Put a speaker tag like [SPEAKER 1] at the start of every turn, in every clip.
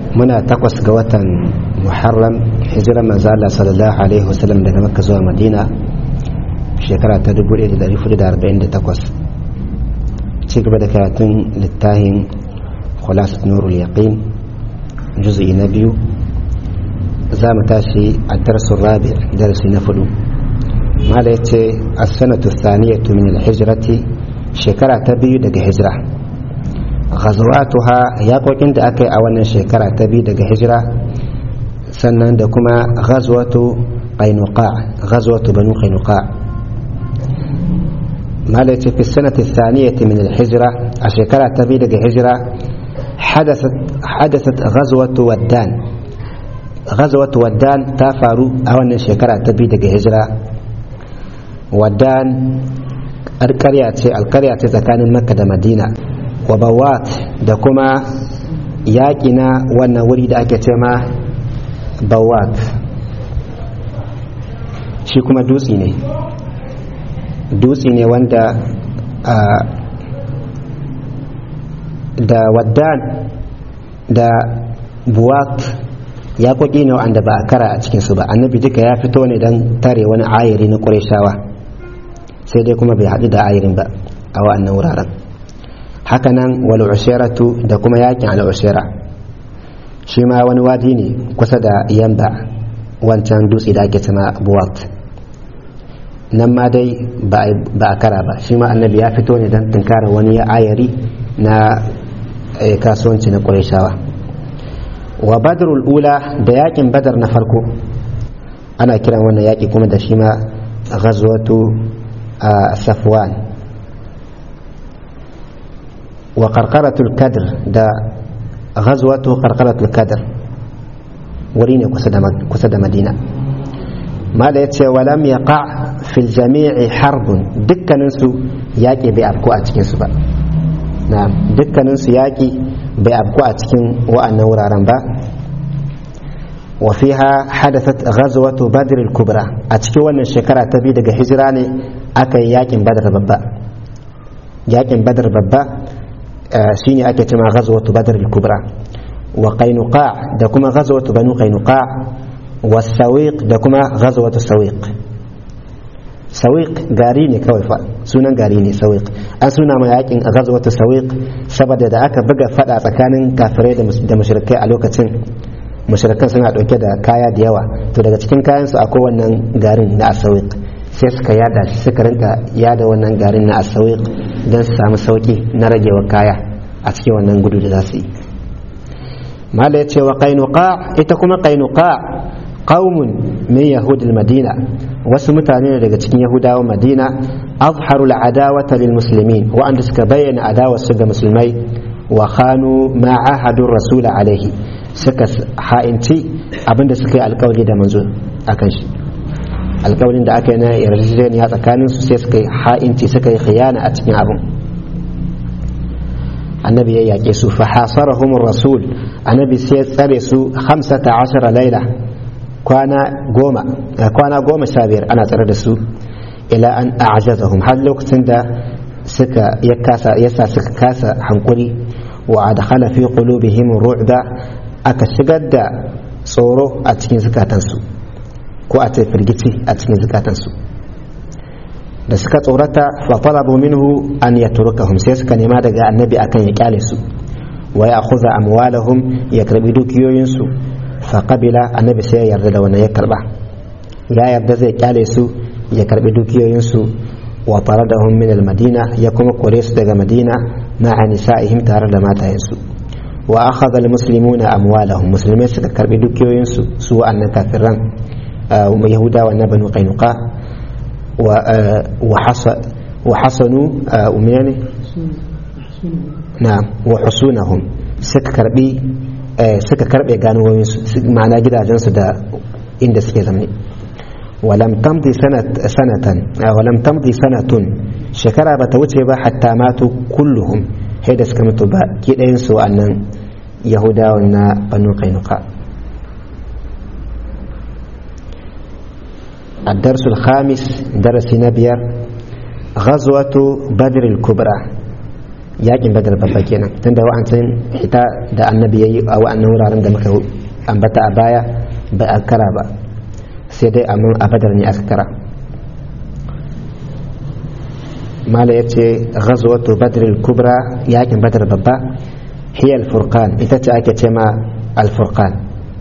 [SPEAKER 1] muna takwas ga watan muharram hijirar manzala sallallahu alaihi wasallam daga makka zuwa madina shekara ta 1448 ci gaba da karatun littafin khulasat nurul yaqin juz'i na biyu za mu tashi a darsun rabi darasi na fudu mala yace as-sanatu thaniyatu min al-hijrati shekara ta biyu daga hijira ghazwatuha yaƙoƙin da aka yi a wannan shekara ta biyu daga hijira sannan da kuma ghazwatu qainuqa ghazwatu banu qainuqa mala yace fi sanati thaniyati min al-hijra a shekara ta biyu daga hijira حدثت حدثت غزوة ودان غزوة ودان تافارو أولا شكرا تبي دقى هجرة ودان القرية القرية تكان مكة دا مدينة وبوات دا كما ياكنا وانا ولد أكتما بوات shi kuma dutse ne dutse ne wanda da waddan da buwat ya koki ne wanda ba a kara a cikinsu ba annabi duka ya fito ne don tare wani ayiri na ƙureshawa sai dai kuma bai haɗu da ayirin ba a wa'annan wuraren hakanan wal ushiratu da kuma yakin al ushira shi ma wani wadi ne kusa da yamba wancan dutse da ake cima buwat nan ma dai ba a kara ba shi ma annabi ya fito ne don tunkara wani ayari na kasuwanci na ƙwarishawa wa badrul ula da yakin badar na farko ana kiran wannan yaki kuma da shi ma ghazwatu safwan wa qarqaratul kadr da ghazwatu qarqaratul kadr wuri ne kusa da madina mala yace walam yaqa fil jami'i harbun dukkaninsu yaƙi bai afko a cikinsu ba na dukkanin su yaƙi bai abku a cikin wa'annan wuraren ba wa fiha hadathat ghazwatu badr al-kubra a cikin wannan shekara ta biyu daga hijira ne aka yi yaƙin badar babba yaƙin badar babba shine ake cewa ghazwatu badr al-kubra wa qainuqa da kuma ghazwatu banu qainuqa wa sawiq da kuma ghazwatu sawiq sawiq gari ne kawai fa sunan gari ne sawiq an suna ma yakin a ghazwatu sawiq saboda da aka buga fada tsakanin kafirai da mushrikai a lokacin mushrikan suna dauke da kaya da yawa to daga cikin kayan su akwai wannan garin na asawiq sai suka yada shi suka rinka yada wannan garin na asawiq don su samu sauki na ragewa kaya a cikin wannan gudu da za su yi mala ya ce wa qainuqa ita kuma qainuqa qaumun min yahudil madina wasu mutane ne daga cikin yahudawan madina azharu al'adawata lil muslimin wa'anda suka bayyana adawarsu ga musulmai wa khanu ma ahadu rasul alaihi suka ha'inci abinda suka yi alkawari da manzo akan shi alkawarin da aka yi na yarjejeniya tsakanin su sai suka yi ha'inci suka yi khiyana a cikin abin annabi ya yake su fa hasarahum rasul annabi sai ya tsare su 15 laila kwana goma kwana goma sha biyar ana tsare da su ila an a'jazahum har lokacin da suka ya kasa yasa suka kasa hankuri wa adkhala fi qulubihim ru'ba aka shigar da tsoro a cikin zukatansu ko a ce firgici a cikin zukatansu da suka tsorata fa talabu minhu an yatrukahum sai suka nema daga annabi akan ya kyale su wa ya akhudha amwalahum ya karbi dukiyoyinsu faƙabila annabi sai ya yarda da wannan ya karba ya yarda zai kyale su ya karbi dukiyoyinsu wa tare da min madina ya kuma kore su daga madina ma'a nisa'ihim tare da matayensu wa akhadha almuslimuna amwalahum musulmai suka karbi dukiyoyinsu su wa'annan kafiran yahudawa na banu qainuqa wa hasanu umiyani na wa husunahum suka karbi suka karbe ganuwoyinsu ma'ana gidajensu da inda suke zamani walam tamdi sanatan walam tamdi sanatun shekara bata wuce ba hatta matu kulluhum sai da suka mutu ba ki ɗayan su wa'annan yahudawan na banu kainuka الدرس الخامس درس نبير غزوة بدر الكبرى yakin badar babba kenan tunda wa'ancin ita da annabi yayi a wa'annan wuraren da muka ambata a baya ba a kara ba sai dai amma a badar ne aka kara mala ya ce ghazwatu badr kubra yakin badar babba hiya al-furqan ita ce ake ce ma al-furqan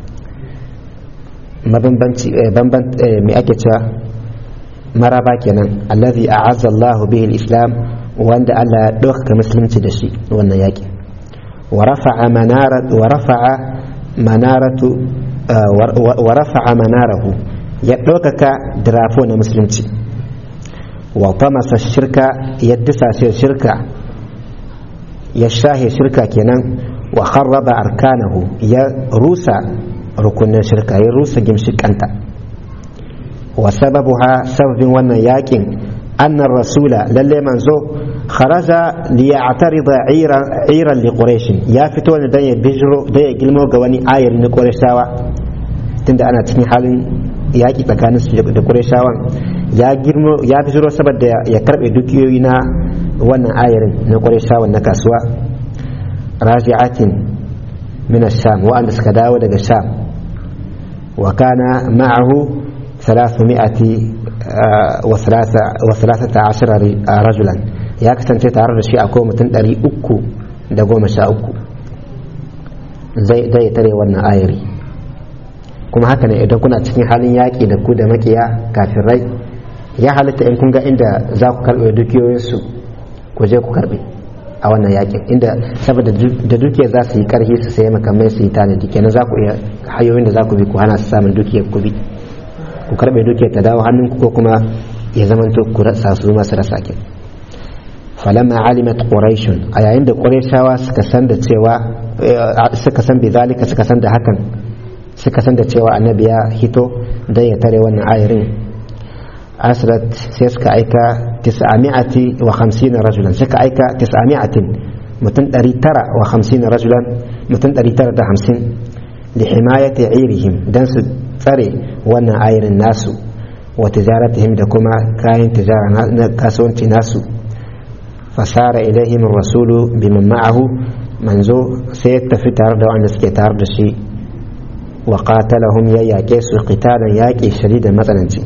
[SPEAKER 1] mabambanci bamban me ake cewa maraba kenan allazi a'azza Allahu bihi al-islam wanda Allah ya dauka musulunci da shi wannan yaki wa rafa'a manarat wa rafa'a manaratu wa rafa'a manarahu ya ɗaukaka dirafo na musulunci wa tamasa shirka ya disashe shirka ya shahe shirka kenan wa kharraba arkanahu ya rusa rukunin shirka ya rusa gimshikanta wa sababuha sababin wannan yakin annar rasula lalle manzo kharaja li ya'tarida iran li quraish ya fito ne dan ya bijiro dan ya gilmo ga wani ayar na qurayshawa tunda ana cikin halin yaƙi tsakanin su da qurayshawan ya girmo ya bijiro saboda ya karbe dukiyoyi na wannan ayarin na qurayshawan na kasuwa raji'atin min ash-sham wa'anda suka dawo daga sham wa kana ma'ahu 300 وثلاثة عشر رجلا ya kasance tare da shi akwai mutum ɗari uku da goma sha uku zai tare wannan ayari kuma haka ne idan kuna cikin halin yaƙi da ku da makiya kafin rai ya halitta in kun ga inda za ku karɓe dukiyoyinsu ku je ku karɓe a wannan yaƙin inda saboda da dukiya za su yi ƙarfi su sayi makamai su yi tanadi kenan za ku iya hanyoyin da za ku bi ku hana su samun dukiyar ku bi ku karɓe dukiyar ta dawo hannunku ko kuma ya zamanto ku rasa su masu rasa kin falamma alimat quraishun a yayin da quraishawa suka san da cewa suka san bizalika suka san da hakan suka san da cewa annabi ya hito dan ya tare wannan ayarin asrat sai suka aika 950 rajulan suka aika 900 mutum 950 rajulan mutum 950 li himayati irihim dan su tsare wannan ayarin nasu wa tijaratihim da kuma kayan tijara na kasuwanci nasu fasara ilaihim rasulu biman ma'ahu manzo sai ya tafi tare da wanda suke tare da shi wa qatalahum ya yaƙe su qitalan yaƙi shadidan matsananci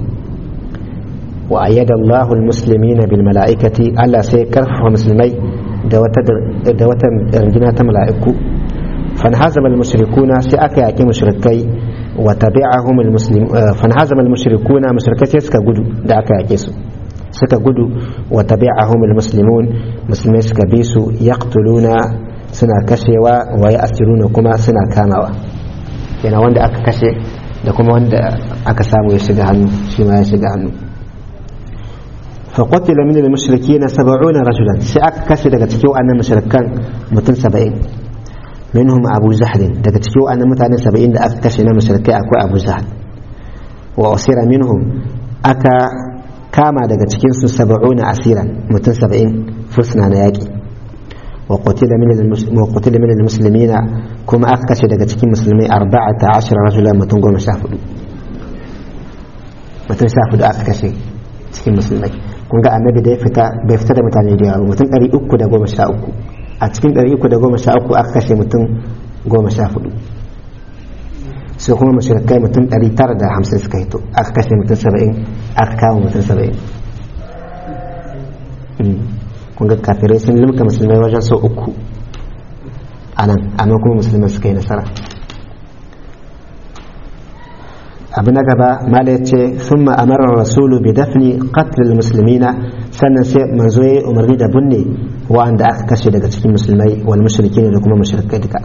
[SPEAKER 1] wa ayyada Allahu almuslimina bil mala'ikati Allah sai karfafa musulmai da wata da wata ringina ta mala'iku fanhazama almushrikuna sai aka yaƙi mushrikai wa tabi'ahum almuslim fanhazama almushrikuna mushrikai sai suka gudu da aka yaƙe su suka gudu wa tabi'ahum almuslimun musulmai suka bi su yaqtuluna suna kashewa wa ya'siruna kuma suna kamawa yana wanda aka kashe da kuma wanda aka samu ya shiga hannu shi ma ya shiga hannu فقتل من المشركين سبعون رجلا سأك كسي daga cikin wannan mushrikan mutum 70 منهم أبو جهل daga cikin wannan mutane 70 da aka kashe na mushrikai akwai Abu Jahl wa usira minhum aka kama daga cikin su 70 asiran mutum 70 fursuna na yaki wa qutila min wa qutila min almuslimina kuma aka kashe daga cikin musulmai 14 rajulan mutum 14 mutum 14 aka kashe cikin musulmai kun ga annabi da ya fita bai fita da mutane da yawa mutum ɗari uku da goma sha uku a cikin ɗari uku da goma sha uku aka kashe mutum goma sha hudu sai kuma mashirkai mutum ɗari tara da hamsin suka hito aka kashe mutum saba'in aka kama mutum saba'in kun ga kafirai sun limka musulmai wajen sau uku a nan amma kuma musulmai suka yi nasara abu na gaba mala ya ce sun ma'amarar rasulu bi dafni qatlil musulmina sannan sai manzo ya umarni da binne wa'anda aka kashe daga cikin musulmai wal mushrikin da kuma mushrikai duka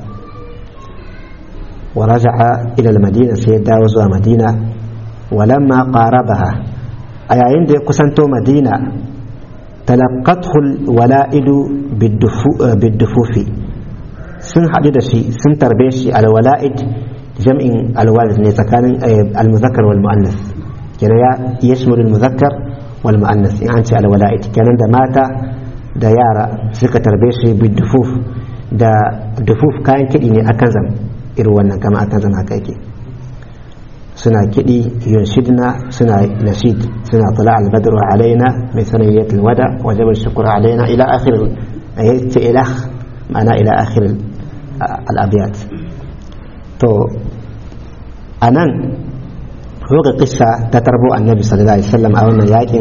[SPEAKER 1] wa raja'a ila madina sai ya dawo zuwa madina walamma qarabaha a yayin da ya kusanto madina talaqqathu wala'idu biddufufi sun haɗu da shi sun tarbe shi alwala'id jam'in alwalid ne tsakanin almuzakkar wal mu'annas kenan ya yashmul almuzakkar wal mu'annas in an ce alwala'id kenan da mata da yara suka tarbe shi bi dufuf da dufuf kayan kiɗi ne akan zam irin wannan kama akan zam haka yake suna kiɗi yunshidna suna nashid suna tula albadru alaina mai sanayyat alwada wajaba shukru alaina ila akhir ya ce ilah ma'ana ila akhir al-abiyat to anan roga kissa ta tarbo annabi sallallahu alaihi wasallam a wannan yakin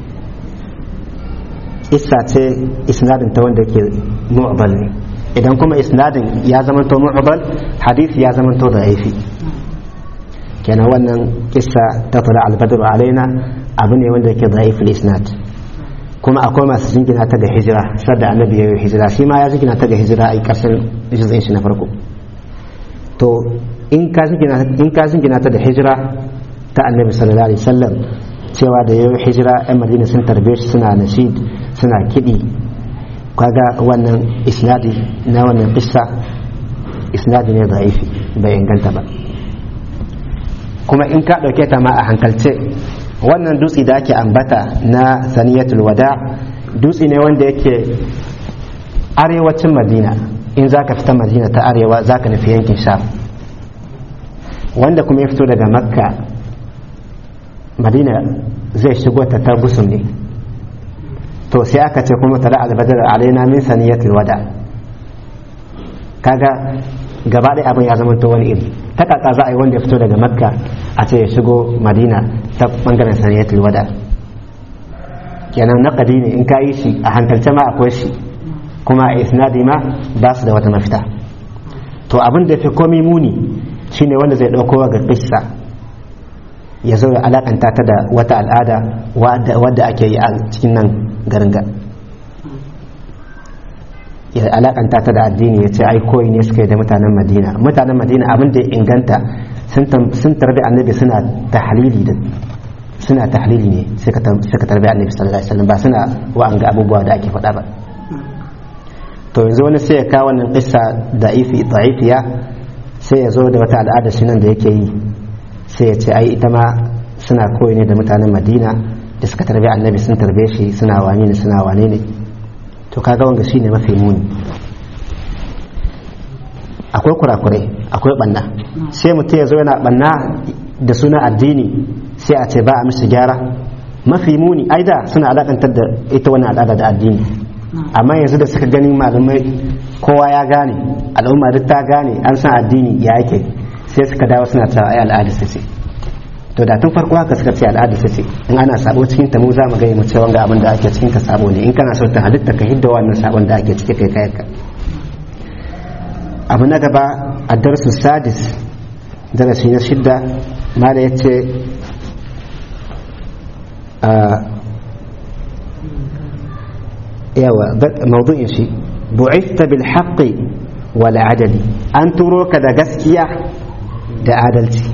[SPEAKER 1] kissa ce isnadin ta wanda ke mu'bal ne idan kuma isnadin ya zamanto mu'bal hadisi ya zamanto da aifi kenan wannan kissa ta tula albadru alaina abu ne wanda yake da'iful isnad kuma akwai masu jingina ta ga hijira sadda annabi ya yi hijira shi ma ya jingina ta ga hijira a ƙarshen jizin shi na farko to in ka jingina ta da hijira ta annabi sallallahu alaihi wasallam cewa da ya yi hijira yan madina sun tarbe shi suna nashid suna kiɗi kaga wannan isnadi na wannan kissa isnadi ne da'ifi bai inganta ba kuma in ka ɗauke ta ma a hankalce wannan dutse da ake ambata na saniyatul wada dutse ne wanda yake arewacin madina in za ka fita madina ta arewa za ka nufi yankin sham wanda kuma ya fito daga makka madina zai shigo ta ta gusum ne to sai aka ce kuma tala albadar alaina min saniyatul wada kaga gaba ɗaya abin ya zama to wani iri ta kaka za a yi wanda ya fito daga makka a ce ya shigo madina ta bangaren saniyatul wada kenan naƙadi ne in ka yi shi a hankalce ma akwai shi kuma a isnadi ma ba su da wata mafita to abin da fi komi muni shine wanda zai ɗauko ga kissa ya zo ya alakanta ta da wata al'ada wadda ake yi a cikin nan garin ga ya alakanta ta da addini ya ce ai koyi ne suka yi da mutanen madina mutanen madina abin da ya inganta sun tarbi annabi suna tahlili da suna tahlili ne suka tarbi annabi sallallahu alaihi wasallam ba suna wa'anga abubuwa da ake faɗa ba to yanzu wani sai ya kawo wannan kissa da'ifi da'ifiya sai ya zo da wata al'ada shi nan da yake yi sai ya ce ai ita ma suna koyi ne da mutanen madina da suka tarbi annabi sun tarbe shi suna wane ne suna wane ne to kaga wanga shine mafi muni akwai kurakurai akwai banna sai mutum ya zo yana banna da suna addini sai a ce ba a mishi gyara mafi muni ai da suna alakantar da ita wannan al'ada da addini amma yanzu da suka gani malamai kowa ya gane al'umma duk ta gane an san addini ya yake sai suka dawo suna cewa ai al'ada ce to da tun farko haka suka ce al'ada ce in ana sabo cikin ta mu za mu gaya mu cewa ga abin da ake cikin ta sabo ne in kana so ta halitta ka hidda wannan sabon da ake ciki kai kayanka abu na gaba a darsu sadis darasi na shidda mala ya ce yawa maudu'in shi bu'ista bil haqqi wal adali an turo ka da gaskiya da adalci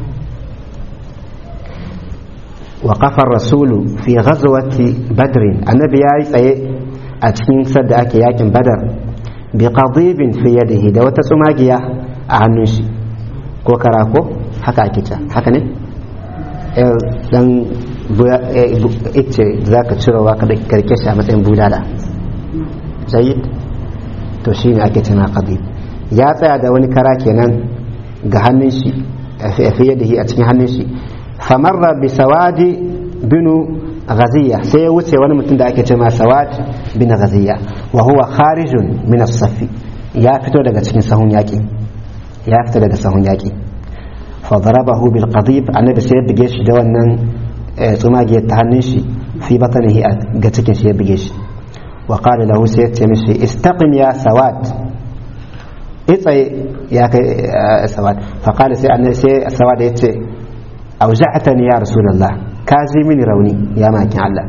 [SPEAKER 1] wa kafar rasulu fi ghazwati badrin annabi ya yi tsaye a cikin sadda ake yakin badar bi qadibin fi yadihi da wata tsumagiya a hannun shi ko karako haka ake ta haka ne dan ice za ka cirowa ka karke shi a matsayin bulala zayid to shi ne ake cina qadib ya tsaya da wani kara kenan ga hannun shi fi yadihi a cikin hannun shi famarra bi sawadi binu ghaziya sai ya wuce wani mutum da ake cewa sawad bin ghaziya wa huwa kharijun min as-safi ya fito daga cikin sahun yaki ya fito daga sahun yaki fa darabahu bil qadib annabi sai ya bige shi da wannan tsumage ta hannun shi fi batanihi ga cikin shi ya bige shi wa qala lahu sai ya ce mishi istaqim ya sawad itsaye ya kai sawad fa qala sai annabi sai sawad ya ce auza'atani ya rasulullah ka ji mini rauni ya makin Allah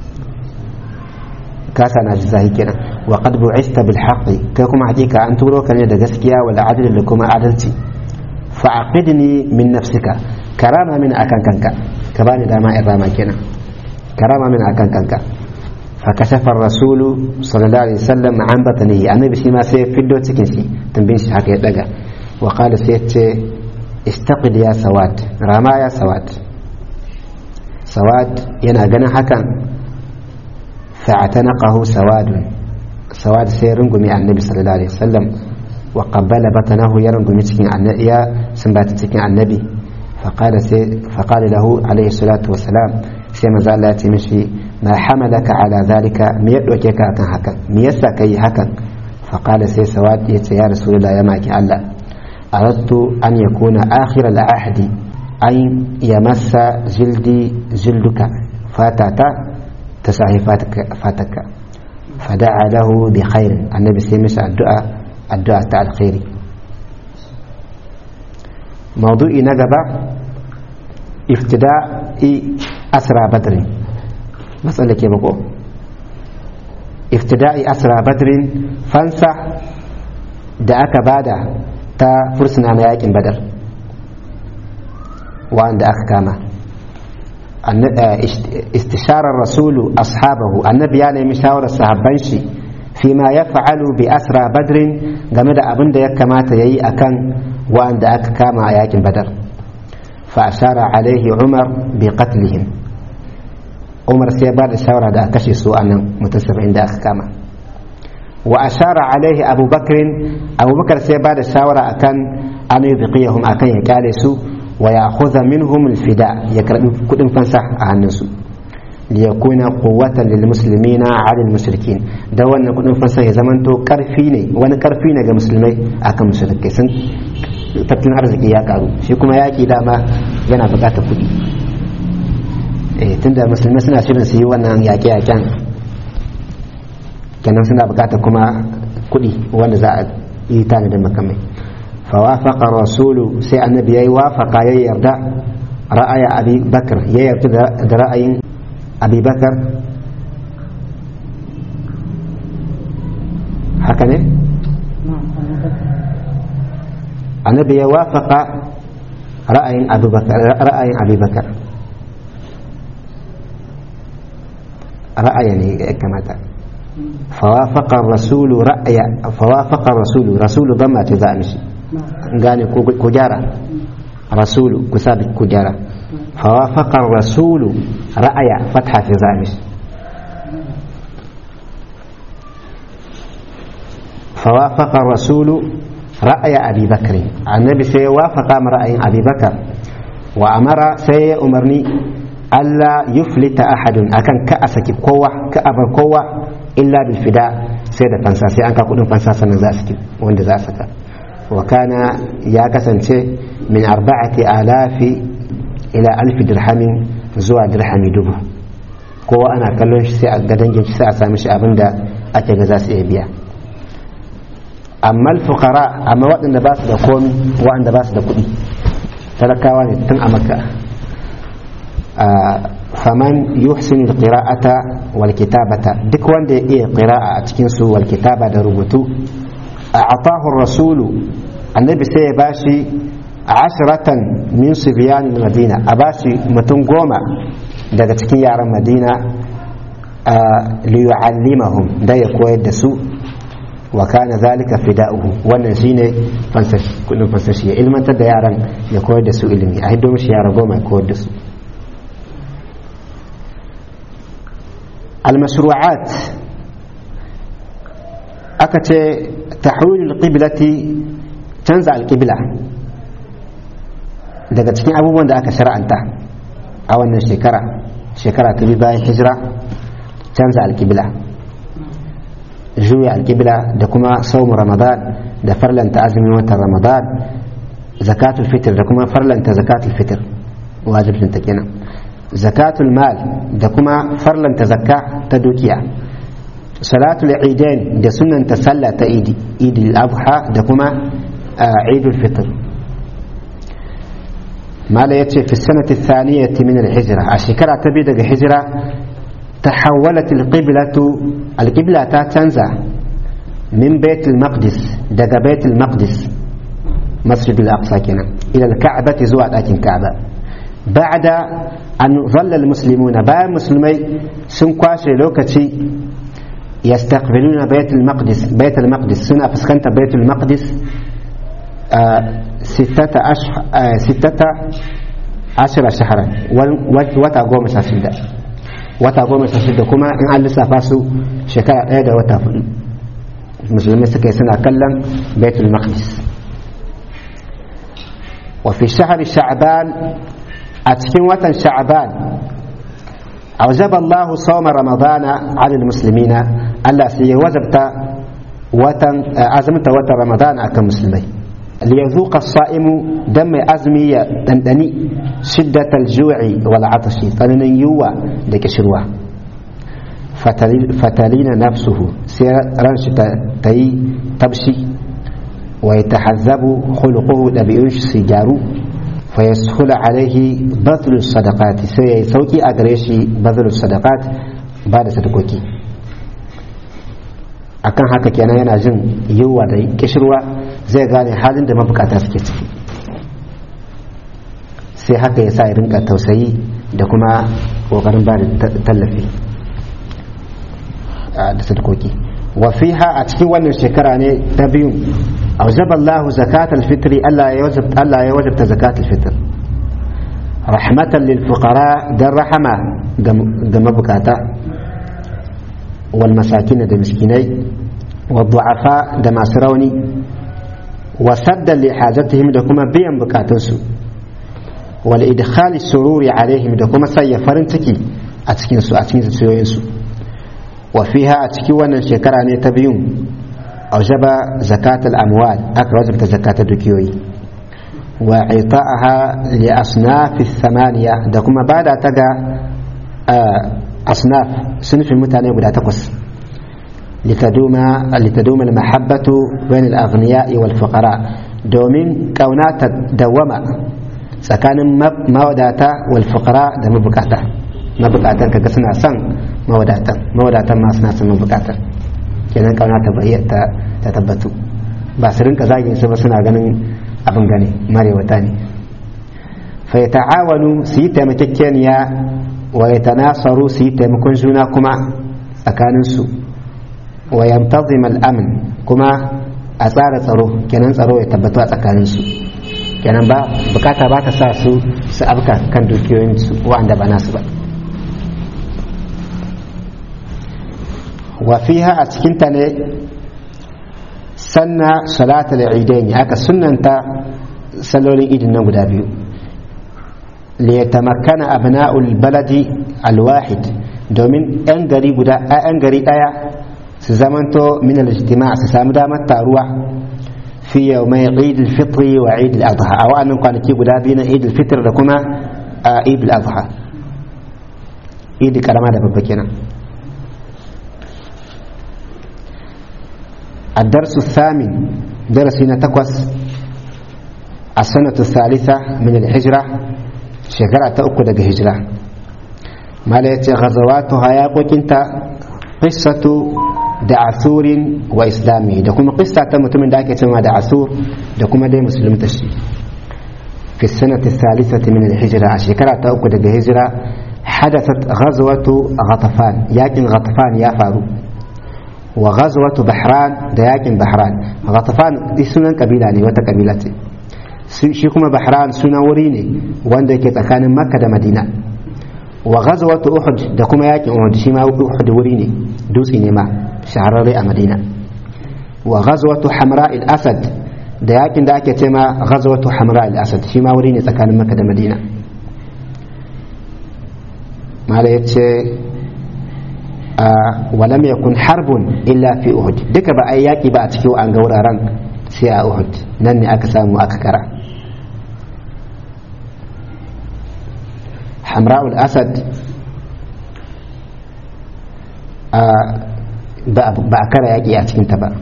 [SPEAKER 1] ka sana ji zahi kenan wa qad bu'ista bil haqqi kai kuma hakika an turo ka ne da gaskiya wal adl da kuma adalci fa aqidni min nafsika karama min akan kanka ka bani dama in rama kenan karama min akan kanka fa kashafa rasulu sallallahu alaihi wasallam an batnihi annabi shi ma sai fiddo cikin shi tambin shi haka ya daga wa qala sai ya ce istaqid ya sawad rama ya sawad sawad yana ganin hakan fa'atanaqahu sawadun sawad sai rungumi annabi sallallahu alaihi wasallam wa qabbala batanahu ya rungumi cikin annabi ya sumbata cikin annabi faqala sai faqala lahu alaihi salatu wassalam sai manzo Allah ya ce mishi ma hamalaka ala zalika me ya ɗauke ka kan hakan me yasa ka yi hakan faƙala sai sawad ya ce ya rasulullah ya maki Allah aradtu an yakuna akhir al-ahdi an yamassa jildi jilduka fatata ta sahi fataka fada'a lahu bi khair annabi sai masa addu'a addu'a ta alkhairi mawdu'i na gaba iftida'i asra badrin matsala ke bako iftida'i asra badrin fansa da aka bada ta fursuna na yakin badar wanda aka kama istisharar rasulu ashabahu annabi ya nemi shawarar sahabban shi fima ya fa'alu bi asra badrin game da abin da ya kamata ya yi a kan wanda aka kama a yakin badar fa'ashara alaihi umar bi qatlihim umar sai ba da shawara da a kashe su a nan mutum saba'in da aka kama wa ashara alaihi abubakar abubakar sai ba da shawara akan an yi biqiyahum akan ya kyale su wa ya khudha minhum alfida ya karbi kudin fansa a hannunsu li yakuna quwwatan lil muslimina ala al mushrikin da wannan kudin fansa ya zamanto karfi ne wani karfi ne ga musulmai akan mushrikai sun tattalin arziki ya karu shi kuma yaki dama yana bukatar kudi eh tunda musulmai suna shirin su yi wannan yaƙe-yaƙen kenan suna bukatar kuma kudi wanda za a yi tanadin makamai فوافق الرسول سي النبي يي وافق يي يرضى رأي أبي بكر يي يرضى رأي أبي بكر هكذا النبي يوافق رأي أبي بكر رأي أبي بكر رأي كما فوافق الرسول رأي فوافق الرسول رسول ضمة تزامشي gane ku gyara rasulu ku sabi ku gyara fawafaqar rasulu ra'aya fatha fi zamish fawafaqar rasulu ra'aya abi bakr annabi sai ya wafaqa ra'ayin abi bakar wa amara sai ya umarni Allah yuflita ahadun akan ka a saki kowa ka abar kowa illa bil fida sai da fansa sai an ka kudin fansa sannan za su wanda za su saka وكان يا كسنتي من أربعة آلاف إلى ألف درهم زوا درهم دبو ko ana kallon shi sai a gadangin shi sai a sami shi abin da ake ga za su iya biya amma fukara amma waɗanda ba su da komi waɗanda ba su da kuɗi talakawa ne tun a maka faman yuhsinu alqira'ata wal kitabata duk wanda ya iya qira'a a cikin su wal kitaba da rubutu أعطاه الرسول النبي سي باشي عشرة من صبيان المدينة أباشي متن قوما daga cikin yaran madina liyu'allimahum da ya koyar da su wa kana zalika fida'uhu wannan shine kudin fansashi ya ilmantar da yaran ya koyar da su ilimi a hiddo mishi yara goma ya koyar da su al-mashru'at aka ce tahwilul qiblati canza alqibla daga cikin abubuwan da aka shar'anta a wannan shekara shekara ta biyu bayan hijira canza alqibla juya alqibla da kuma saumu ramadan da farlanta azumin watan ramadan zakatul fitr da kuma farlanta zakatul fitr wajibin ta kenan zakatul mal da kuma farlanta zakka ta dukiya salatul idain da sunanta sallah ta idi idil adha da kuma idul fitr mala yace fi sanati thaniyati min al-hijra a shekara ta biyu daga hijira tahawwalat al-qiblatu al-qibla ta canza min bait al-maqdis daga bait al-maqdis masjid al-aqsa kenan ila al-ka'bati zuwa dakin ka'ba ba'da an dhalla al-muslimuna bayan musulmai sun kwashe lokaci يستقبلون بيت المقدس بيت المقدس سنة فسكنت بيت المقدس آه ستة أشهر آه ستة عشر شهرا وتا قوم شاشدة وتا قوم شاشدة كما إن أن لسا فاسو شكرا إيدا وتا مسلمين سكي سنة كلم بيت المقدس وفي شهر شعبان أتكين وطن شعبان أوجب الله صوم رمضان على المسلمين ألا سي وجبت وتن أزمت وتن رمضان أكم مسلمين ليذوق الصائم دم أزمي دندني شدة الجوع والعطش فمن يوى لك شروع فتلين نفسه سير رنش تي تبشي ويتحذب خلقه لبيونش سيجارو فيسهل عليه بذل الصدقات سي سوكي أغريشي بذل الصدقات بعد صدقوكي akan haka kenan yana jin yiwuwa da kishirwa zai gane halin da mabukata suke ciki sai haka ya sa ya rinka tausayi da kuma kokarin ba da tallafi da sadkoki wafiha a cikin wannan shekara ne ta biyu aujaba Allah zakat alfitri Allah ya wajabta zakat alfitr rahmatan lil fuqara dan rahama ga mabukata والمساكين da miskinai والضعفاء da masu rauni وسدا لحاجتهم da kuma biyan bukatunsu والإدخال السرور عليهم da kuma sanya farin ciki a cikin su a cikin zuciyoyinsu وفيها a cikin wannan shekara ne ta biyun أوجب زكاة الأموال أكا وجبت زكاة الدكيوي وإعطاءها لأصناف الثمانية دكما بعد تقى أصناف صنف المتانة ولا تقص لتدوم لتدوم المحبة بين الأغنياء والفقراء دومين كونات دوما سكان موداتا والفقراء da mabukata mabukatan kaga suna son mawadatan mawadatan ma suna son mabukatan kenan kauna ta bayyana ta tabbatu ba su rinka zagin su ba suna ganin abin gane marewata ne fa ta'awanu su yi taimakekeniya wa yatanasaru su yi taimakon juna kuma tsakaninsu wa yamtazim al-amn kuma a tsara tsaro kenan tsaro ya tabbatu a tsakaninsu kenan ba bukata ba ta sa su su abka kan dukiyoyinsu wa'anda ba nasu ba wa fiha a cikinta ne sanna salatul idain aka sunnanta sallolin idin nan guda biyu liyatamakkana abna'ul baladi alwahid domin 'yan gari guda 'yan gari daya su zamanto min al-ijtima' su samu damar taruwa fi yawmai eid al-fitr wa eid al-adha a wa'annan kwanaki guda biyu na eid al-fitr da kuma eid al-adha eid karama da babba kenan الدرس الثامن درسنا تقوس السنة الثالثة من الهجرة شكرا تأكد هجرة ما ليتي غزواتها يا انت قصة دعثور وإسلامي دكما قصة تمتمن داك يتما دعثور دكما دي مسلم تشي في السنة الثالثة من الهجرة شكرا تأكد هجرة حدثت غزوة غطفان ياكن غطفان يا فاروق wa ghazwatu bahran da yakin bahran ghatafan sunan kabila ne wata kabila ce shi kuma bahran sunan wuri ne wanda yake tsakanin makka da madina wa ghazwatu uhud da kuma yakin uhud shi ma uhud wuri ne dutse ne ma shahararre a madina wa ghazwatu hamra al-asad da yakin da ake ce ma ghazwatu hamra al-asad shi ma wuri ne tsakanin makka da madina mala yace ولم يكن حرب إلا في أحد دك بأي ياكي بقى تكيو عن قورا سي أحد نني أكسام وأككرا حمراء الأسد بأكرا ياكي أتكين تبا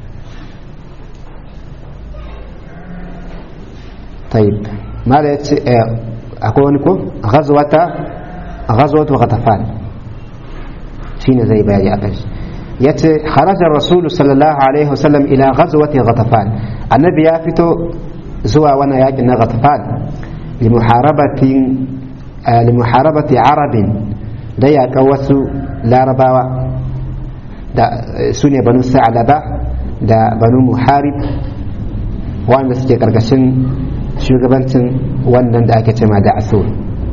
[SPEAKER 1] طيب ماذا أقول لكم غزوة غزوة غطفان shine zai bayani a kai yace kharaja rasulu sallallahu alaihi wasallam ila ghazwati ghatafan annabi ya fito zuwa wannan yakin na ghatafan li muharabati li muharabati arabin da yaƙa wasu larabawa da su ne banu sa'alaba da banu muharib wanda suke karkashin shugabancin wannan da ake cema da asur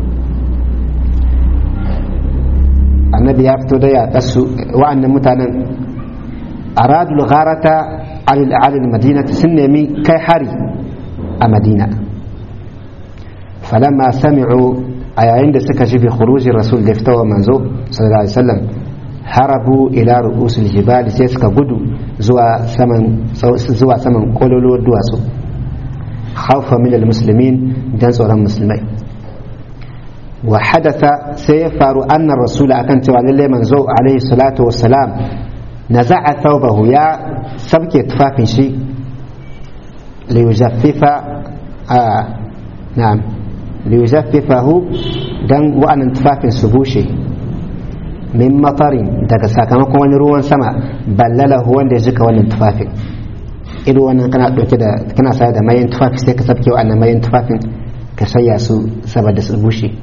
[SPEAKER 1] annabi ya fito da ya kasu wa'annan mutanen aradul gharata alil alil madina sun nemi kai hari a madina falamma sami'u a yayin da suka ji bi khurujin rasul da fitowa manzo sallallahu alaihi wasallam harabu ila ru'usul jibal sai suka gudu zuwa saman zuwa saman kololuwar duwatsu khawfa min almuslimin dan tsoron musulmai wa hadatha sai ya faru annar rasul akan cewa lalle manzo alaihi salatu wassalam naza'a thawbahu ya sabke tufafin shi liyujaffifa na'am liyujaffifahu dan wa'annan tufafin su bushe min matarin daga sakamakon wani ruwan sama ballalahu wanda ya jika wannan tufafin ido wannan kana dauke da kana sayar da mayan tufafi sai ka sabke wa'annan mayan tufafin ka shayya su saboda su bushe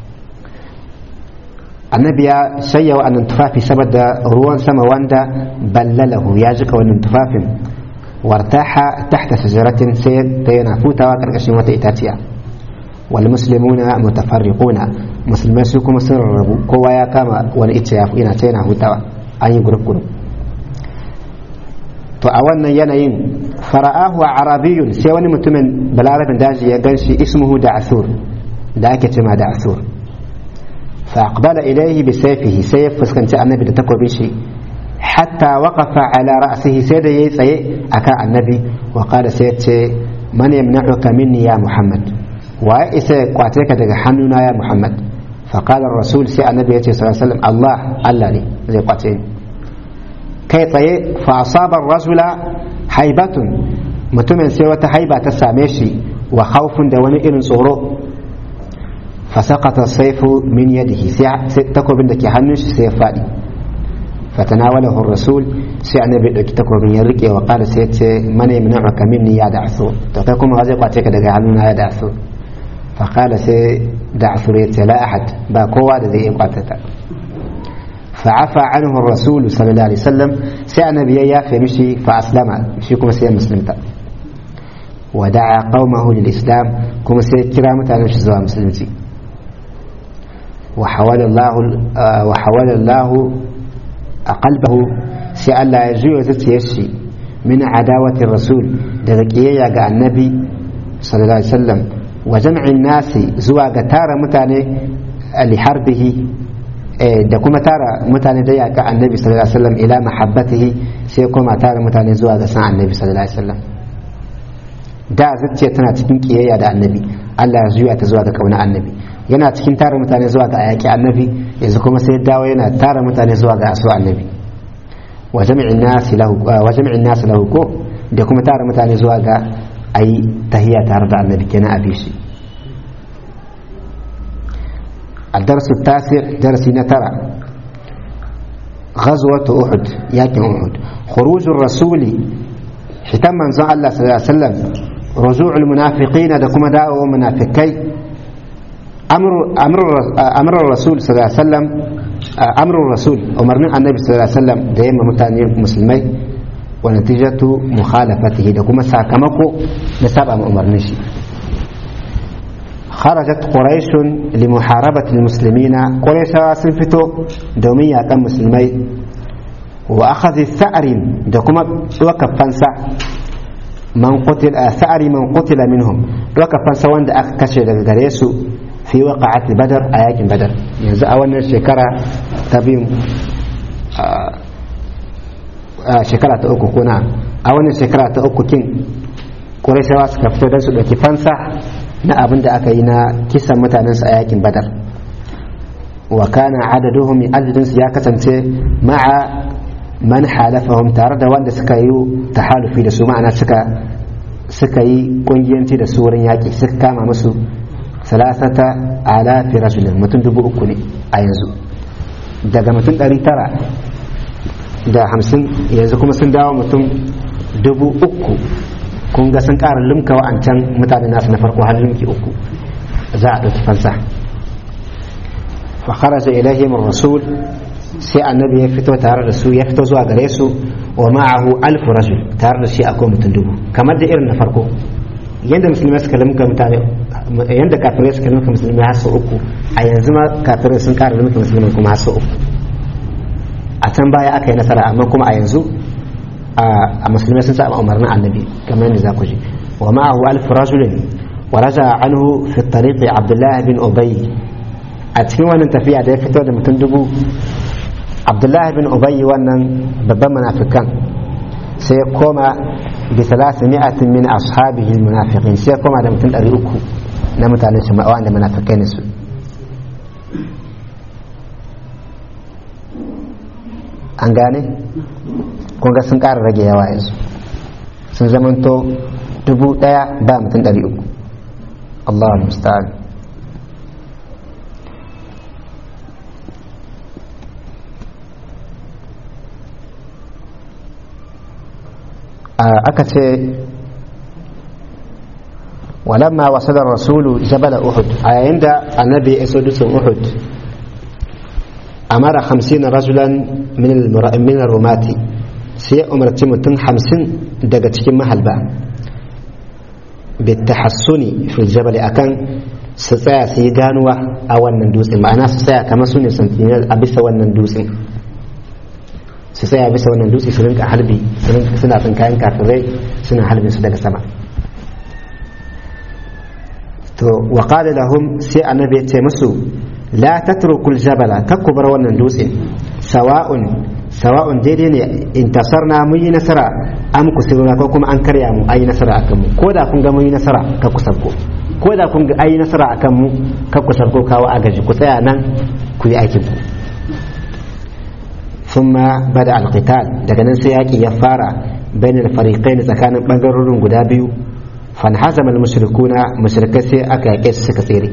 [SPEAKER 1] annabi ya shayya wa'annan tufafi saboda ruwan sama wanda ballalahu ya jika wannan tufafin wartaha tahta shajaratin sai ta yana hutawa karkashin wata itaciya wal muslimuna mutafarriquna musulmai su kuma sun rarrabu kowa ya kama wani icce ya yana ta yana hutawa an yi gurup gurup to a wannan yanayin fara'ahu arabiyun sai wani mutumin balarabin daji ya ganshi ismuhu da asur da ake cema da asur fa aqbala ilayhi bi sayfihi sai ya fuskanci annabi da takobin shi hatta waqafa ala ra'sihi sai da yayi tsaye akan annabi wa qala sai ce man yamna'uka minni ya muhammad wa isa ya kwace ka daga hannuna ya muhammad fa qala rasul sai annabi ya ce sallallahu alaihi wasallam allah allah ne zai kwace ni kai tsaye fa asaba rasula haibatun mutumin sai wata haiba ta same shi wa khawfun da wani irin tsoro fa saqata sayfu min yadihi sai takobin da ke hannun shi sai ya fadi فتناوله الرسول سي النبي دوki takobin ya rike wa qala sai ce mana yamna'uka minni ya da'su to kai kuma zai kwace ka daga hannuna ya da'su fa qala sai da'su ya ce la ahad ba kowa da zai iya kwace ta fa afa anhu ar-rasul sallallahu alaihi wasallam sai annabi ya yafe mishi fa aslama shi kuma sai musulunta wa da'a qaumahu lil islam kuma sai kira mutanen shi zuwa musulunci wa hawala Allah wa hawala Allah a kalbahu sai Allah ya juya zuciyar shi min adawati rasul daga kiyayya ga annabi sallallahu alaihi wasallam wa jam'in nasi zuwa ga tara mutane li harbihi da kuma tara mutane da yaka annabi sallallahu alaihi wasallam ila mahabbatihi sai kuma tara mutane zuwa ga san annabi sallallahu alaihi wasallam da zuciya tana cikin kiyayya da annabi Allah ya juya ta zuwa ga kauna annabi yana cikin tara mutane zuwa ga ayaki annabi yanzu kuma sai dawo yana tara mutane zuwa ga asu annabi wa jami'in nasi lahu wa jami'in nasi lahu ko da kuma tara mutane zuwa ga ayi tahiyya tare da annabi kenan abi shi الدرس التاسع درس نترى غزوة أحد ياكم أحد خروج الرسول حتى من الله صلى الله عليه وسلم رجوع المنافقين دكما داو منافقين أمر أمر أمر الرسول صلى الله عليه وسلم أمر الرسول أمرنا النبي صلى الله عليه وسلم دائما متانين مسلمي ونتيجة مخالفته دكما ساكمكو نسابة أمرنشي خرجت قريش لمحاربة المسلمين قريش سنفتو دومية كم مسلمي وأخذ الثأر دكما وكف فنسا من قتل ثأر من قتل منهم وكف فنسا وند أكشف غريسو في وقعة بدر آيات بدر yanzu a wannan shekara ta biyu shekara ta uku kuna a wannan shekara ta uku kin ƙurashawa suka fito don su ɗauki fansa na abin da aka yi na kisan mutanensu a yakin badar wa kana adaduhum adadinsu ya kasance ma'a man halafahum tare da wanda suka yi tahalufi da su ma'ana suka suka yi kungiyanci da su wurin yaƙi suka kama musu salasata alafi rajulin mutum dubu uku ne a yanzu daga mutum ɗari tara da hamsin yanzu kuma sun dawo mutum dubu uku kun ga sun ƙara limka wa'ancan mutane nasu na farko har limki uku za a ɗauki fansa fa kharaja ilaihim rasul sai annabi ya fito tare da su ya fito zuwa gare su wa ma'ahu alfu rajul tare da shi akwai mutum dubu kamar da irin na farko yadda musulmai suka limka mutane yadda kafirai suka limka musulmai har sau uku a yanzu ma kafirai sun kara limka musulmai kuma har sau uku a can baya aka yi nasara amma kuma a yanzu a musulmai sun saba umarnin annabi kamar yadda za ku ji wa ma'ahu alfu rajulin wa raja anhu fi tariqi abdullah bin ubay a cikin wannan tafiya da ya fito da mutum dubu abdullahi bin ubayyi wannan babban munafikan sai ya koma bi salasi mi'atin min ashabihi munafiqin sai ya koma da mutum ɗari uku na mutanen shi wanda munafikai ne su an gane kun ga sun ƙara rage yawa yanzu sun zamanto dubu ɗaya ba mutum ɗari uku Allah musta'an aka ce walamma wasalar rasulu jabal uhud a yayin da annabi ya iso dutsen uhud amara hamsin rajulan min rumati sai umarci mutum hamsin daga cikin mahalba bitahassuni fil jabal akan su tsaya su yi ganuwa a wannan dutsen ma'ana su tsaya kamar su ne sentinel a bisa wannan dutsen su tsaya bisa wannan dutse su rinka halbi suna tsinkayen kafirai suna halbin su daga sama to wa qala lahum sai annabi ya ce musu la tatrukul jabala kakku bar wannan dutse sawa'un sawa'un daidai ne intasarna mun yi nasara am kusiruna ko kuma an karya mu ayi nasara akan mu ko da kun ga mun yi nasara ka ku sabko ko da kun ga ayi nasara akan mu ka ku sabko kawo agaji ku tsaya nan ku yi aikin ku thumma bada alqital daga nan sai yaki ya fara bainal fariqain tsakanin bangarorin guda biyu fanhazama almushrikuna mushrikai sai aka yake su suka tsere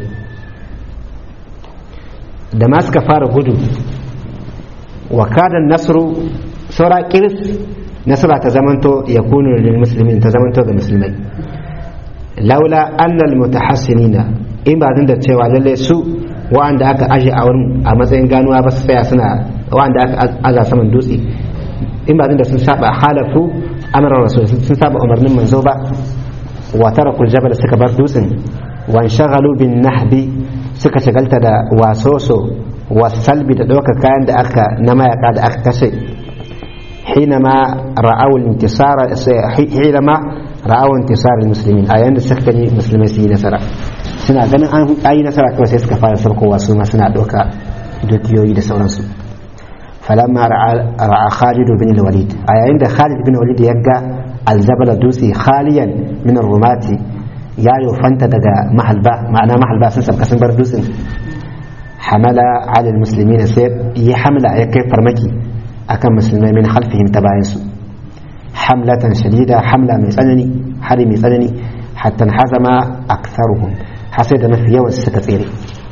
[SPEAKER 1] da ma suka fara gudu wa kada nasru saura kiris nasara ta zamanto ya kunu lil muslimin ta zamanto ga musulmai laula annal mutahassinina in ba da cewa lalle su wa'anda aka aje a wurin a matsayin ganuwa ba su tsaya suna wa'anda aka aza saman dutse in ba da sun saba halafu amran rasul sun saba umarnin manzo ba wa tarakul jabal suka bar dutsen wa shagalu bin nahbi suka shagalta da wasoso wasalbi da ɗaukar kayan da aka na mayaka da aka kashe حينما رأوا الانتصار حينما رأوا انتصار المسلمين أيام da suka gani musulmai su yi nasara suna ganin an ayi nasara kawai sai suka fara sarkowa su ma suna ɗauka dukiyoyi da sauransu falamma ra'a Khalid bin Walid a yayin da Khalid bin Walid ya ga aljabala dutse khaliyan min rumati ya yofanta daga mahalba ma'ana mahalba sun sabka sun bar dutsen hamala ala muslimin sai ya hamla ya kai farmaki akan musulmai min halfihim ta bayan su hamlatan shadida hamla mai tsanani hari mai tsanani hatta hazama aktharuhum hasai da mafi yawan suka tsere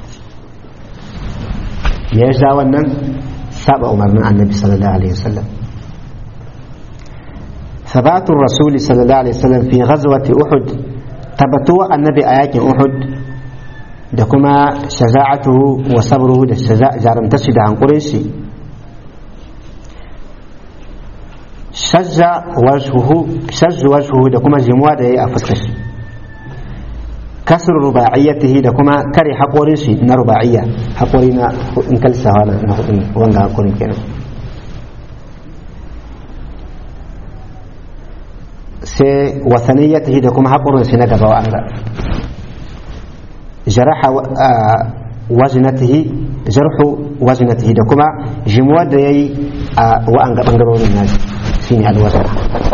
[SPEAKER 1] ya ja wannan saba umarnin annabi sallallahu alaihi wasallam ثبات الرسول صلى الله عليه وسلم في غزوة أحد تبتوى النبي آيات أحد دكما شجاعته وصبره دا جارم تشد عن قريشي شج وجهه شج وجهه دكما جموع دا أفسكش كسر رباعيته دكما كري حقوريشي نا رباعية حقورينا انكل سهانا وانغا حقورين كنا sai wasaniyatihi da kuma haƙurin shi na gaba wa'anga jaraha wajinatihi jarhu wajinatihi da kuma jimuwar da ya yi a wa'anga ɓangarorin nashi shi ne alwazar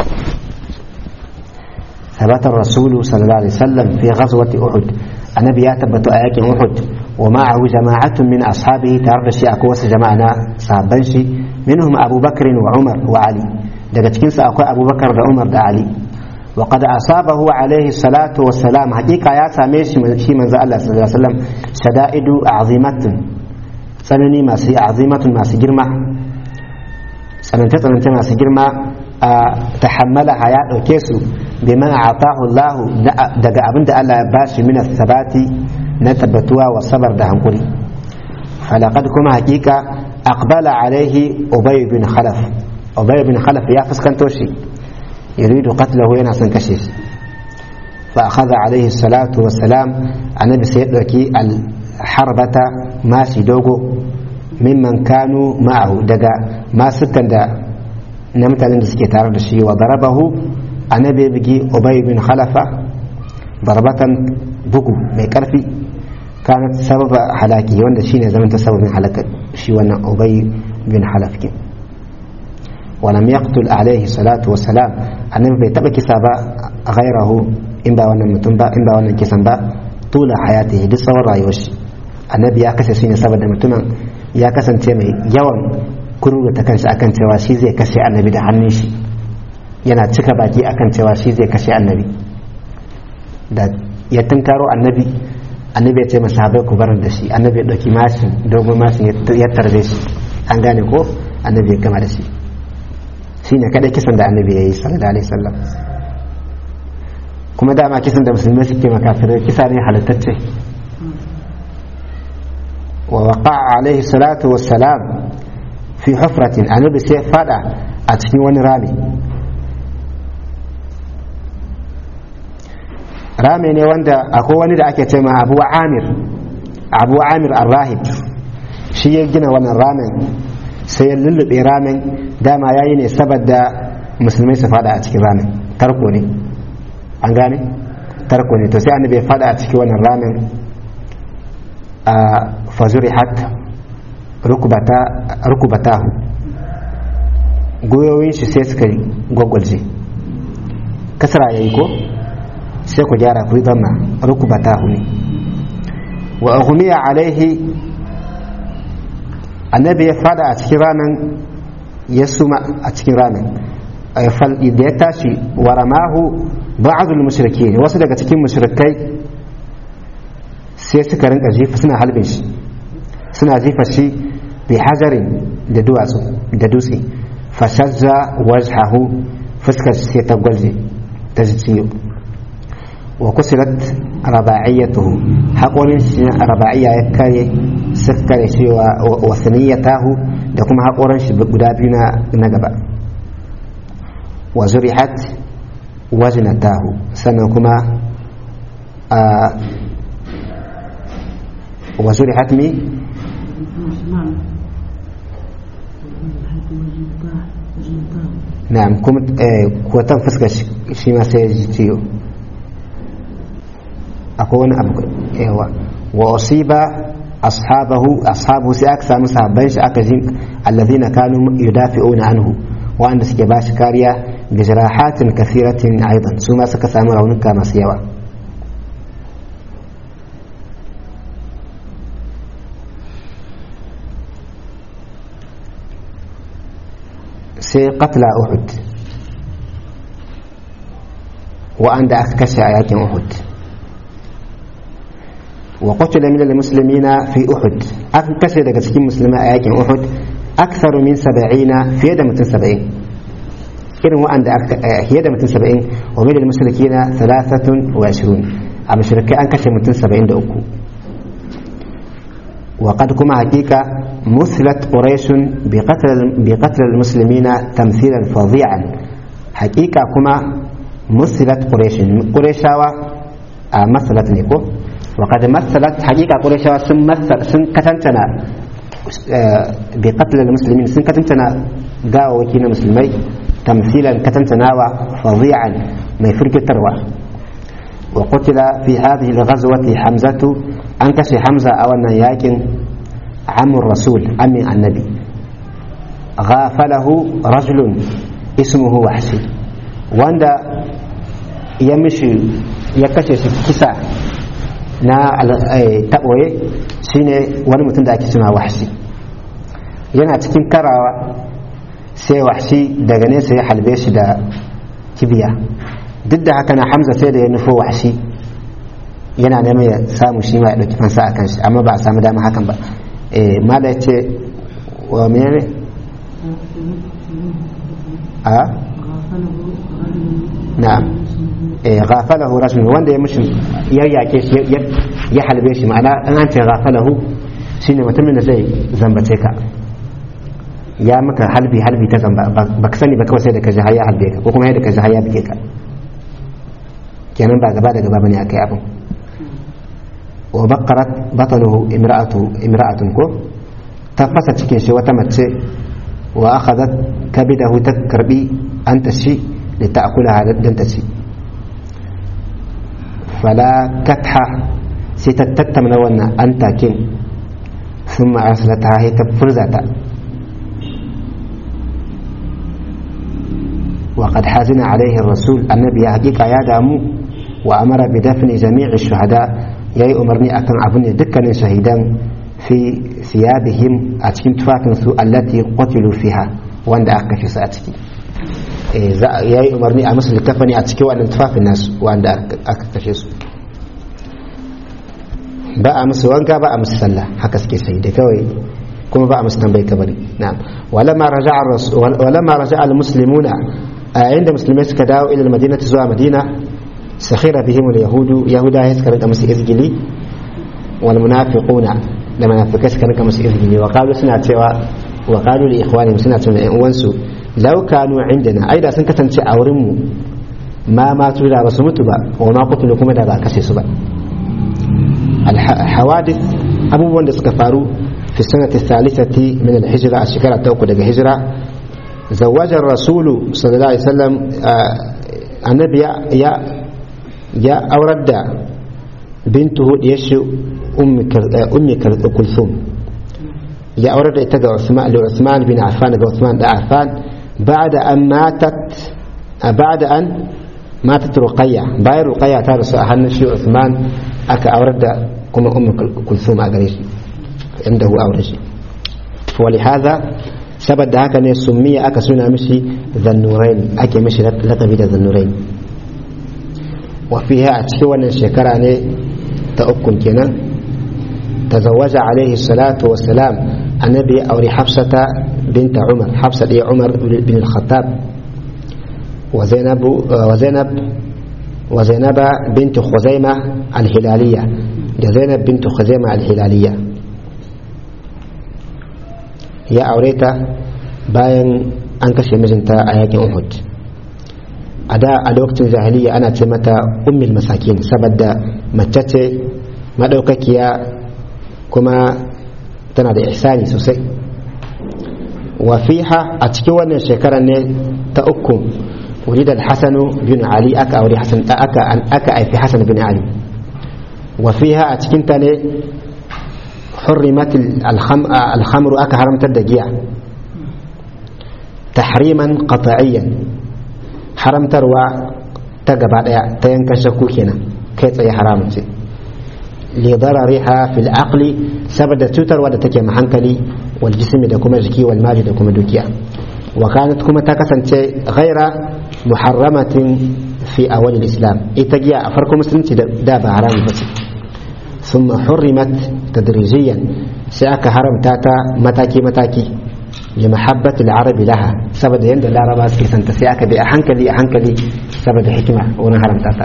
[SPEAKER 1] ثبت الرسول صلى الله عليه وسلم في غزوة أحد النبي يثبت آيات أحد ومعه جماعة من أصحابه ترد شيء أكوس جماعنا صحابنشي منهم أبو بكر وعمر وعلي daga cikinsu akwai abubakar da umar da ali wa qad asabahu alaihi salatu wassalam hakika ya same shi shi manzo Allah sallallahu alaihi wasallam shada'idu azimatun tsanani masu azimatun masu girma tsananta tsananta masu girma tahammala ya dauke su bima atahu Allah daga abin da Allah ya bashi min sabati na tabbatuwa wa sabar da hankuri falaqad kuma hakika aqbala alaihi ubay bin khalaf ubay bin khalaf ya fuskanto shi yuridu qatlahu yana son kashe shi fa akhadha alayhi salatu wassalam annabi sai ya dauki al harbata mashi dogo mimman kanu ma'ahu daga masukan da na mutanen da suke tare da shi wa darabahu annabi ya bugi ubay bin khalafa darbatan bugu mai karfi kanat sababa halaki wanda shine zaman ta sababin halaka shi wannan ubay bin halaf kin ولم يقتل عليه الصلاة والسلام annabi bai taba kisa ba ghairahu in ba wannan mutum ba in ba wannan kisan ba tula hayati duk tsawon rayuwar shi annabi ya kashe shi ne saboda mutumin ya kasance mai yawan kururuta kanshi akan cewa shi zai kashe annabi da hannun shi yana cika baki akan cewa shi zai kashe annabi da ya tunkaro annabi annabi ya ce masa habai ku barin da shi annabi ya ɗauki mashin dogon mashin ya tarbe shi an gane ko annabi ya gama da shi shi ne kadai kisan da annabi ya yi sallallahu alaihi wasallam kuma dama kisan da musulmai suke makafirai kisa ne halittacce wa waqa'a alaihi salatu wassalam fi hufratin annabi sai fada a cikin wani rami rami ne wanda akwai wani da ake ce ma abu amir abu amir arrahib shi ya gina wannan ramin sai ya lullube ramin dama ya yi ne saboda musulmai su fada a cikin ramin tarko ne an gane tarko ne to sai annabi ya fada a cikin wannan ramin a fazuri hat rukubatahu goyoyin shi sai suka gwagwalje kasara ya yi ko sai ku gyara ku yi zanna rukubatahu ne wa aghumiya alaihi annabi ya fada a cikin ramin ya suma a cikin ramin da ya tashi wa ramahu ba'adul mushriki wasu daga cikin mushrikai sai suka rinka jifa suna halbin shi suna jifa shi bi hajarin da duwatsu da dutse fashazza wajhahu fuskar sai ta gwalje ta ji ciwo wa kusirat raba'iyyatuhu haƙorin shi raba'iyya ya kare suka kare shi wa saniyatahu da kuma haƙorin shi guda biyu na gaba wa zurihat wajnatahu sannan kuma wa zurihat mi na'am kuma kotan fuskar shi ma sai ya ji ciwo akwai wani abu yawa wa usiba ashabahu ashabu sai aka samu sahabban shi aka jin allazina kanu yudafi'una anhu wanda suke ba shi kariya bi jirahatin kathiratin aidan su ma suka samu raunuka masu yawa sai qatla uhud wa'anda aka kashe a yakin uhud وقتل من المسلمين في أحد أكثر daga cikin musulmai a yakin Uhud أكثر من سبعين في يد متن سبعين irin wa'anda fiye da mutum saba'in wa milil mushrikina thalathatun wa ashirin a mushrikai an kashe mutum saba'in da uku wa qad kuma hakika musilat quraishun bi qatl al muslimina tamthilan fadhi'an hakika kuma musilat quraishun quraishawa a masalat ne ko وقد مثلت حقيقة قريش سن مثل سن كتنتنا بقتل المسلمين سن كتنتنا قاوة وكينا مسلمي تمثيلا كتنتنا فظيعا ما يفرق التروى وقتل في هذه الغزوة حمزة أنكش حمزة أو أن ياكن عم الرسول عم النبي غافله رجل اسمه وحشي واندا يمشي يكشف كسا na taɓoye shine wani mutum da ake suna wahshi yana cikin karawa sai wahshi daga nesa ya halbe shi da kibiya duk da haka na hamza sai da ya nufo wahshi yana neman ya samu shi ma ya ɗauki fansa a kan shi amma ba a samu dama hakan ba mala ya ce wa menene a na'am ghafalahu rajul wanda ya mushi ya yake shi ya halbe shi ma'ana an an ce ghafalahu shine mutumin da zai zambace ka ya maka halbi halbi ta zamba ba ka sani ba kawai sai da ka ji har ya halbe ka ko kuma yadda ka ji har ya bige ka kenan ba gaba da gaba bane akai abin wa baqarat batanuhu imra'atu imra'atun ko ta fasa cikin shi wata mace wa akhadhat kabidahu ta karbi an ta shi da ta'kulaha dan ta ci fala katha sai ta tattamna wannan an takin sun ma'arsala ta ta furza ta وقد حزن عليه الرسول النبي حقيقة يا دامو وأمر بدفن جميع الشهداء يأي أمرني أكن أبني دكان شهيدا في ثيابهم أتكين تفاتن التي قتلوا فيها وأن أكفي سأتكي ya yi umarni a musu littafani a cikin wannan tufafin nasu wanda aka kashe su ba a musu wanka ba a musu sallah haka suke sai da kawai kuma ba a musu tambayi kabari na'am walamma raja'a walamma raja'a al-muslimuna a yayin da musulmai suka dawo ila madinati zuwa madina sakhira bihim al-yahudu yahuda ya suka rika musu izgili wal munafiquna da munafikai suka rika musu izgili wa qalu suna cewa wa qalu li ikhwanihim suna cewa ƴan uwansu law kanu indana ai da sun kasance a wurin mu ma ma tu da basu mutu ba wa ma qutulu kuma da ba kashe su ba al hawadith abubuwan da suka faru fi sanati thalithati min al hijra a shekara ta uku daga hijira زوج الرسول صلى الله عليه وسلم النبي يا يا أورد بنته يشو أم أم كلثوم يا أورد إتجا عثمان لعثمان بن عفان عثمان بن عفان بعد أن ماتت بعد أن ماتت رقية باي رقية تارس أهل شي عثمان أك أورد كما أم كلثوم أجريش عنده أورد ولهذا saboda haka ne summiya aka suna mishi zannurain ake mishi lakabi da zannurain wafiha a cikin wannan shekara ne ta ukun kenan tazawaja alaihi salatu wassalam annabi ya aure hafsata binta umar hafsa ɗaya umar bin al-khattab wa zainab wa zainab wa zainaba bint khuzaima al-hilaliyya da zainab bint khuzaima al-hilaliyya ya aure ta bayan an kashe mijinta a yakin uhud a da a lokacin jahiliya ana ce mata ummil masakin saboda mace ce madaukakiya kuma tana da ihsani sosai wa fiha a cikin wannan shekarar ne ta uku ولد الحسن بن علي أكا أولي حسن أكا أكا أي في حسن بن علي وفيها أتكنتني حرمت الخم... الخمر أكا حرمت الدقيع تحريما قطعيا حرمت روا تقبع تينكا شكوكينا كيف أي حرام لضررها في العقل سبب توتر ودا تكي محنكلي والجسم دا كما جكي والمال دا كما دوكيا وكانت كما تكسن غير محرمة في أول الإسلام إتجيا أفركم مسلم دا بحرام بس ثم حرمت تدريجيا سأك حرم تاتا متاكي متاكي لمحبة العرب لها سبب يند العرب سكي سنت سأك بأحنكلي أحنكلي سبب حكمة وانا حرم تاتا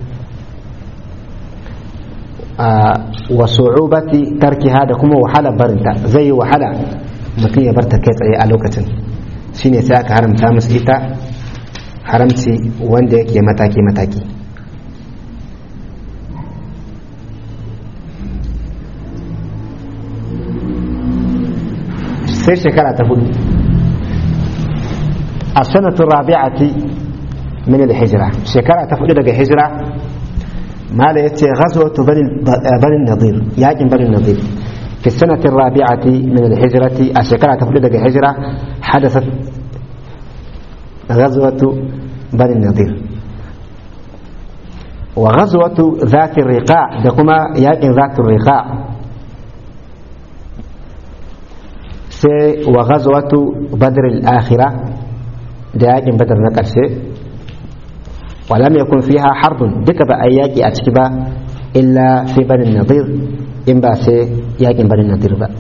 [SPEAKER 1] آه وصعوبة ترك هذا كما وحالة برنتا زي وحالة mutum ya bar ta kai tsaye a lokacin shine sai aka haramta musu ita haramci wanda yake mataki-mataki sai shekara ta hudu a sanatun rabi'ati min al-hijra shekara ta hudu daga hijira mala yace ghazwatu bani nadir yakin bani nadir في السنة الرابعة من الهجرة الشكرة تفلد هجرة حدثت غزوة بني النضير وغزوة ذات الرقاع دقما يأكل ذات الرقاع سي وغزوة بدر الآخرة دياجن بدر نقرسي ولم يكن فيها حرب دك بأياكي أتكبا إلا في بني النضير in ba sai yakin barin nadir ba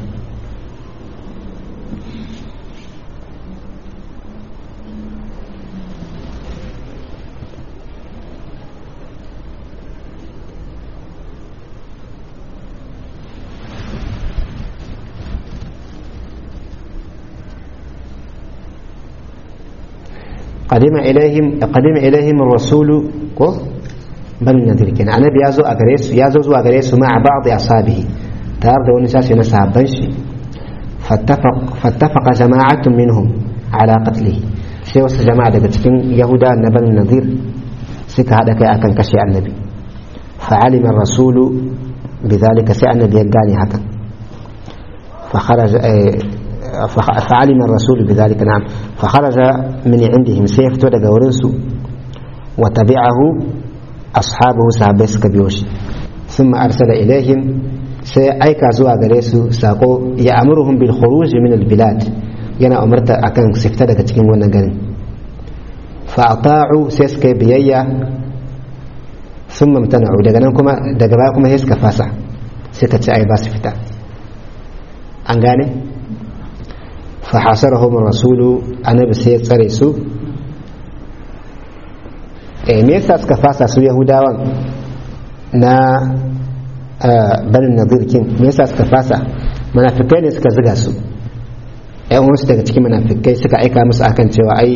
[SPEAKER 1] قدم إليهم قدم إليهم الرسول بل النذير كان النبي يازو أغريس يازو زو أغريس مع بعض أصحابه تارد ونساس نساب بنشي فاتفق فاتفق جماعة منهم على قتله sai wasu jama'a daga cikin yahuda na ban nazir suka haɗa kai akan kashe annabi fa'alima rasulu bidhalika sai annabi ya gane hakan fa kharaja فعلم الرسول بذلك نعم فخرج من عندهم سيف daga wurinsu وتبعه أصحابه سابس كبيوش ثم أرسل إليهم سيأيكا زوا غريسو ساقو يأمرهم بالخروج من البلاد yana umarta akan su fita daga cikin wannan garin fa'ata'u sai suka yi biyayya sun mamtana'u daga nan kuma daga baya kuma sai suka fasa suka ci ai ba su fita an gane fahasarahum rasulu annabi sai ya tsare su eh me yasa suka fasa su yahudawan na banin nazirkin me yasa suka fasa munafikai ne suka ziga su yan wasu daga cikin munafikai suka aika musu akan cewa ai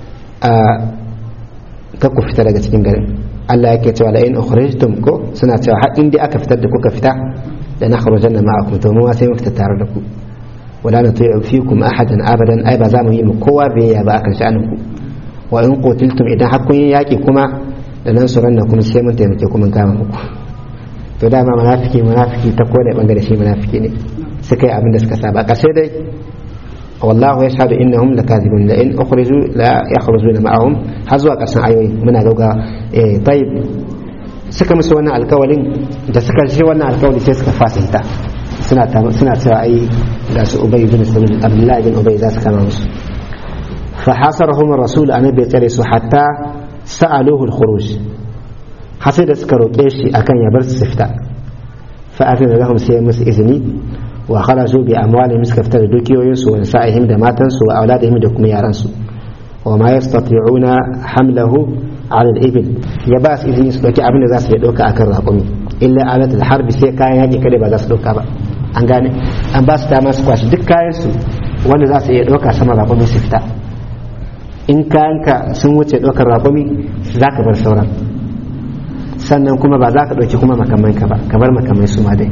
[SPEAKER 1] ka ku fita daga cikin garin Allah yake cewa la in ukhrijtum ko suna cewa har in dai aka fitar da kuka fita da na kharajanna ma'akum to mu sai mu fita tare da ku wala nuti'u fikum ahadan abadan ai ba za mu yi mu kowa biyayya ba akan sha'anin ku wa in qutiltum idan har kun yi yaki kuma da nan suran da kuma sai mun taimake ku mun kama muku to dama munafiki munafiki ta kowane bangare shi munafiki ne suka yi abin da suka saba kashe dai wallahu yashhadu innahum lakazibun la in ukhriju la yakhrujuna ma'ahum har zuwa karshen ayoyi muna gauga eh tayyib suka musu wannan alkawalin da suka ji wannan alkawali sai suka fasita suna suna cewa ai ga su ubay bin sulul abdullahi bin ubay za su kama musu fa hasarahum rasul annabi tsare su hatta sa'aluhu al-khuruj har sai da suka roƙe shi akan ya bar su fita fa afina lahum sai musu izini wa kharaju bi amwalihim suka fita da dukiyoyinsu wa nisa'ihim da matansu wa auladihim da kuma yaransu wa ma yastati'una hamlahu ala al-ibil ya ba su izini su dauki abin da za su iya dauka akan raƙumi illa alatul harbi sai kayan yaƙi kada ba za su dauka ba an gane an ba su dama su kwashi duk kayan su wanda za su iya dauka sama raƙumi su fita in kayanka sun wuce ɗaukar raƙumi za ka bar sauran sannan kuma ba za ka ɗauki kuma makamai ka ba ka bar makamai su ma dai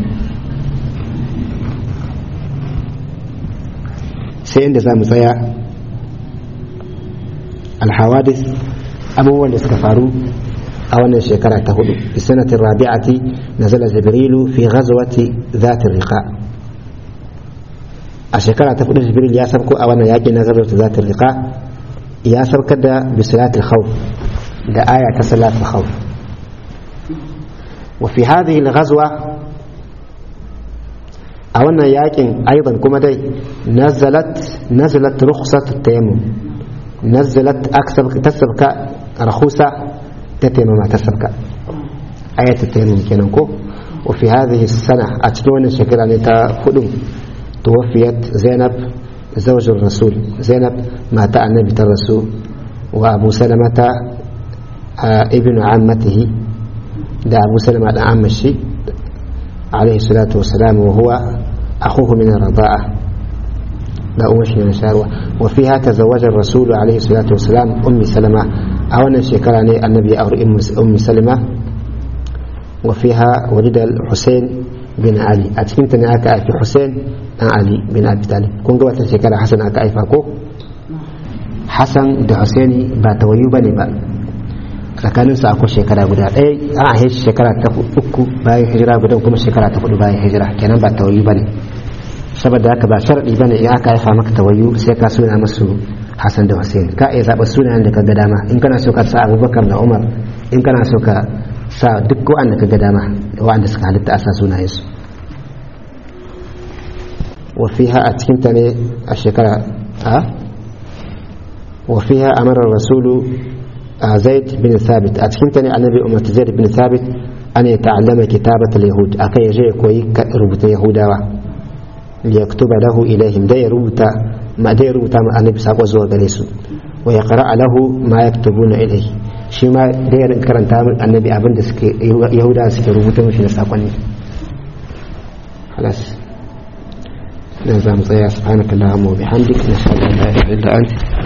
[SPEAKER 1] sai inda za mu tsaya alhawadis abubuwan da suka faru a wannan shekara ta hudu bi sanatin rabi'ati nazala jibrilu fi ghazwati zati riqa a shekara ta hudu jibril ya sabko a wannan yaƙi na ghazwati zati riqa ya saukar da bisalatul khawf da aya ta salatul khawf wa fi hadhihi al-ghazwa a wannan yakin aidan kuma dai nazalat nazalat rukhsat at-tayammum nazalat aksab tasabka rakhusa ta tayammuma tasabka ayat at-tayammum kenan ko wa fi hadhihi as-sana a cikin wannan shekara ne ta hudu tuwafiyat zainab زوج الرسول زينب مات النبي الرسول وأبو سلمة ابن عمته ده أبو سلمة عم الشي عليه الصلاة والسلام وهو أخوه من الرضاعة لا أمشي من شاروة وفيها تزوج الرسول عليه الصلاة والسلام أم سلمة أولا شكرني النبي أو أم سلمة وفيها ولد الحسين bin Ali a cikin ta ne aka haifi Hussein dan Ali bin Abi Talib kun ga wata shekara Hassan aka haifa ko Hassan da Husaini ba tawayu bane ba tsakanin su akwai shekara guda ɗaya an haife shekara ta uku bayan hijira guda kuma shekara ta hudu bayan hijira kenan ba tawayu bane saboda haka ba sharadi bane in aka haifa maka tawayu sai ka suna musu Hassan da Hussein ka iya zaɓa sunayen da ka ga dama in kana so ka sa Abubakar da Umar in kana so ka sa duk wa'anda ka ga dama wa'anda suka halitta a sa sunayensu wafiha a cikinta ne a shekara a wafiha a marar rasulu a zaid bin thabit a cikinta ne annabi umarta zaid bin thabit an ya ta'allama kitabat al-yahud akai ya je ya koyi rubutun yahudawa ya kutuba lahu ilaihim da ya rubuta ma da ya rubuta ma annabi sako zuwa gare su wa ya qara'a lahu ma yaktubuna ilaihi shi ma da ya karanta annabi abin da suke yahuda suke rubuta mashi na sakonni halas dan za mu tsaya subhanakallahumma wa bihamdika nashhadu an la ilaha illa anta